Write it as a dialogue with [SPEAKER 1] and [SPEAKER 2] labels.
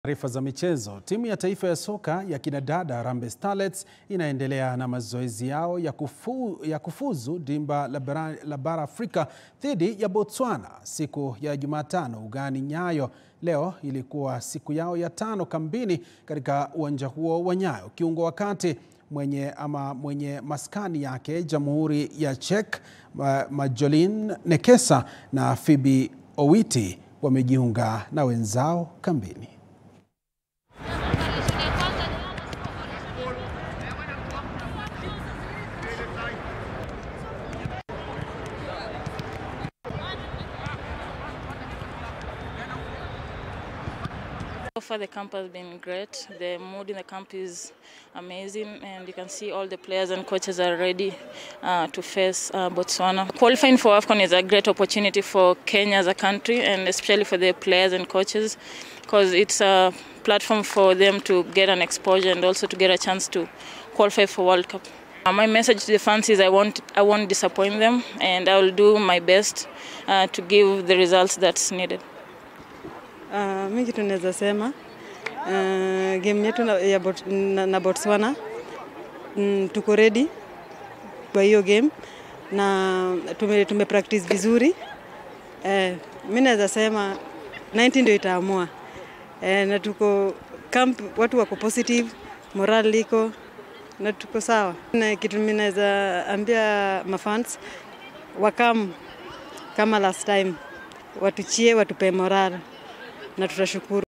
[SPEAKER 1] Taarifa za michezo. Timu ya taifa ya soka ya kinadada Harambee Starlets inaendelea na mazoezi yao ya, kufu, ya kufuzu dimba la bara, la bara Afrika dhidi ya Botswana siku ya Jumatano ugani Nyayo. Leo ilikuwa siku yao ya tano kambini katika uwanja huo wa Nyayo. Kiungo wa kati mwenye ama mwenye maskani yake Jamhuri ya Czech Majolin Nekesa na Phoebe Owiti wamejiunga na wenzao kambini.
[SPEAKER 2] So far, the camp has been great. The mood in the camp is amazing, and you can see all the players and coaches are ready uh, to face uh, Botswana. Qualifying for AFCON is a great opportunity for Kenya as a country, and especially for the players and coaches, because it's a platform for them to get an exposure and also to get a chance to qualify for World Cup. Uh, my message to the fans is I won't, I won't disappoint them, and I will do my best uh, to give the results that's needed.
[SPEAKER 3] Uh, mi kitu naweza sema uh, game yetu na, ya bot, na, na Botswana mm, tuko ready kwa hiyo game na tume, tume practice vizuri eh, mi naweza sema 90 ndio itaamua eh, na tuko camp, watu wako positive, moral liko na tuko sawa. Na kitu mimi naweza ambia mafans wakam kama last time, watuchie, watupe moral na tutashukuru.